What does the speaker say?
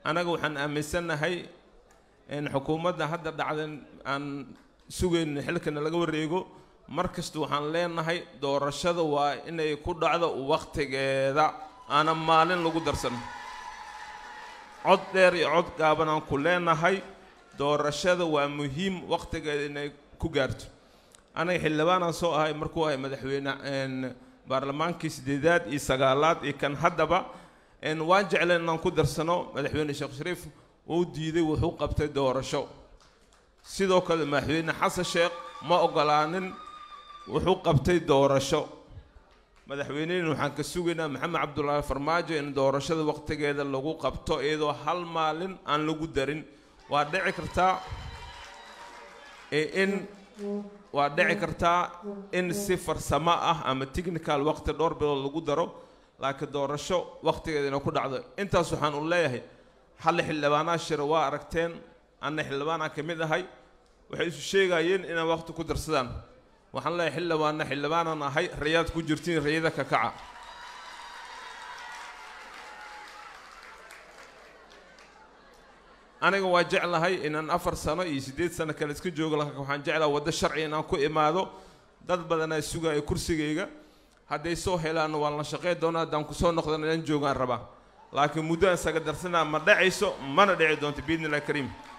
annaga waxaan aaminsannahay in xukuumadda hadda dhacdan aan sugayno xilkana laga wareego mar kasta waxaan leenahay doorashada waa inay ku dhacdo wakhtigeeda aanan maalin lagu darsan cod dheer iyo cod gaaban aan ku leenahay doorashada waa muhiim wakhtigeeda inay ku gaarto anaga xildhibaanaan soo ahay markuu ahay madaxweyne baarlamaankii sideedaad iyo sagaalaad iyo kan haddaba waan jecleen inaan ku darsano madaxweyne sheekh shariif uu diiday wuxuu qabtay doorasho sidoo kale madaxweyne xasan sheekh ma ogolaanin wuxuu qabtay doorasho madaxweynehina waxaan ka sugaynaa maxamed cabdullaahi farmaajo in doorashada wakhtigeeda lagu qabto iyadoo hal maalin aan lagu darin waa dhici kartaa in waa dhici kartaa in si farsamo ah ama technical waqti dhowr bilood lagu daro laakiin doorasho wakhtigeeda inay ku dhacdo intaas waxaan u leeyahay hal xildhibaanaa shira waa aragteen anna xildhibaanaa ka mid ahay waxay isu sheegayeen inay waqti ku darsadaan waxaan leeyahay xildhibaanna xildhibaanaan ahay rayaad ku jirtiin rayada ka kaca aniga waa jeclahay inaan afar sano iyo siddeed sano kale iska joogo laakiin waxaan jeclaha waddo sharci inaan ku imaado dad badanaa sugaya kursigayga hadday soo helaan waan la shaqey doona haddaan kusoo noqdan inaan joogaan rabaa laakiin muddo aan isaga darsanaa ma dhacayso mana dhici doonto biidni illahi kariim